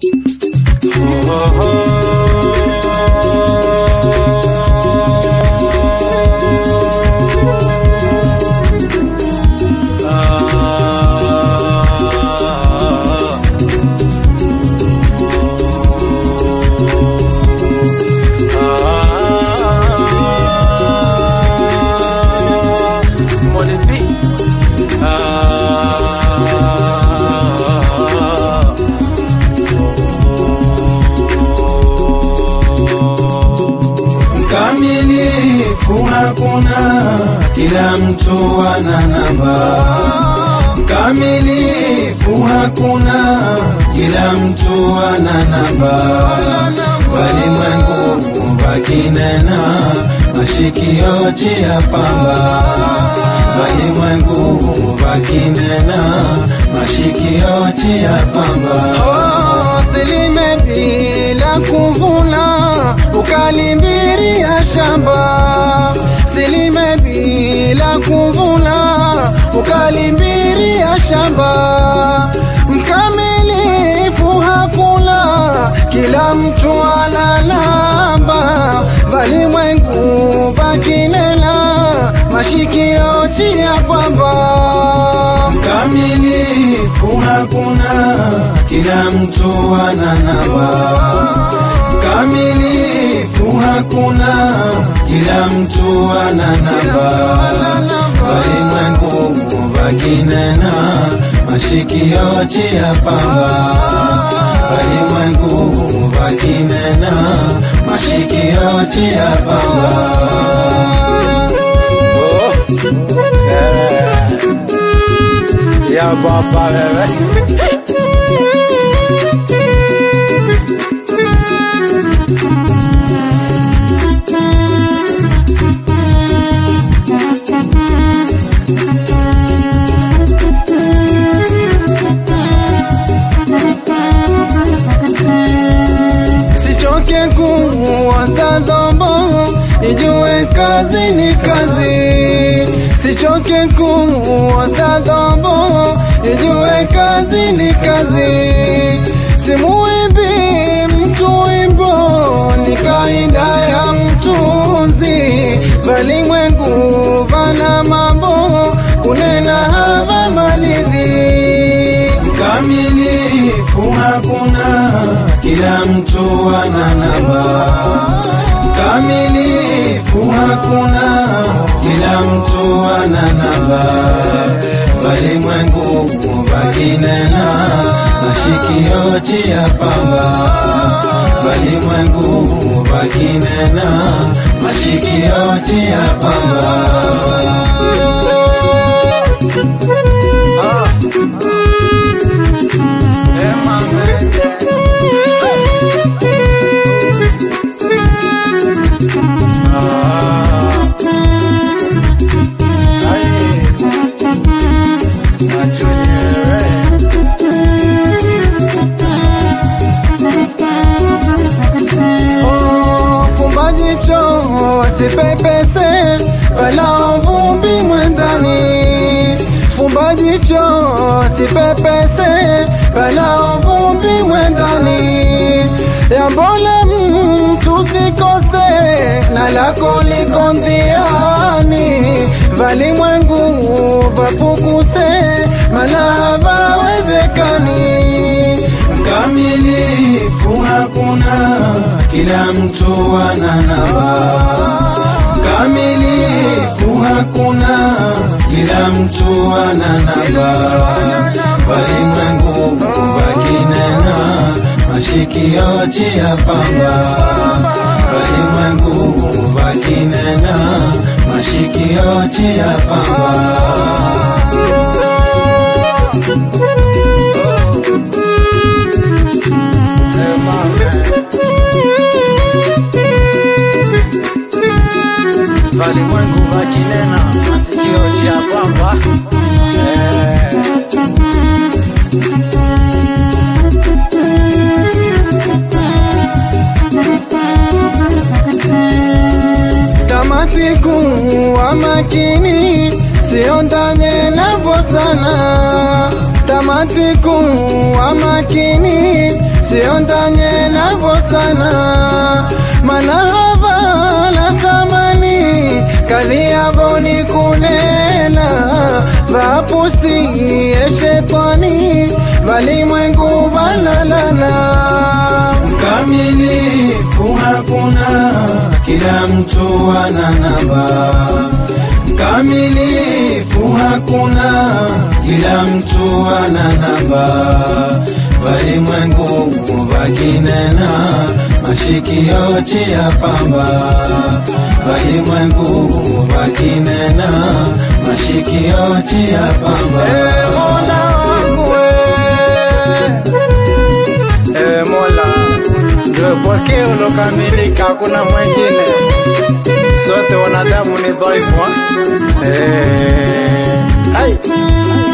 Mkamilifu hakuna, kila mtu ana namba. Mkamilifu hakuna, kila mtu ana namba. Walimwengu wakinena, mashikio chia pamba. Walimwengu wakinena, mashikio chia pamba. Silime bila kuvuna, ukalimbiria shamba. Silime bila kuvuna, ukalimbiria shamba. Mkamilifu hakuna, kila mtu ana namba. Valimwengu vakinena, mashikio chia pamba. Mkamilifu hakuna, kila mtu ana namba. Mkamilifu hakuna, kila mtu ana namba. Walimwengu wakinena, mashikio chia pamba. Walimwengu wakinena, mashikio chia pamba. Ya baba wewe. Sichoke kuwaza dhambo, nijue kazi ni kazi. Sichoke kuwaza dhambo, nijue kazi ni kazi. Simuimbi mtu wimbo, ni kaida ya mtunzi. Valimwengu vana mambo, kunena hava malidhi. Mkamilifu hakuna, kila mtu ana namba. Mkamilifu hakuna, kila mtu ana namba. Walimwengu wakinena, mashikio chia pamba. Walimwengu wakinena, mashikio chia pamba. Oh, fumba jicho wasipepese wala vumbi mwendani. Fumba jicho wasipepese wala vumbi mwendani. Yambole mtu sikose na lako liko njiani. Valimwengu vapukuse mana vawezekani. Mkamilifu hakuna, kila mtu ana namba. Mkamilifu hakuna, kila mtu ana namba. Walimwengu wakinena, mashikio chia pamba. Walimwengu wakinena, mashikio chia pamba. Walimwengu wakinena masikio cha kwamba eh, tamati kuwa makini, siondane navo sana. Tamati kuwa makini, siondanye navo sana manahava la thamani kazi yavo ni kunena vapusi ye shetani valimwengu valalana Mkamilifu hakuna, kila mtu ana namba. Mkamilifu hakuna, kila mtu ana namba. Walimwengu vakinena, mashikio chia pamba. Walimwengu vakinena, mashikio chia pamba. Eh, Mola wangu we. Eh, Mola ndio pekee ulokamilika, hakuna mwingine. Sote wanadamu ni dhaifu. eh. Eh, hai.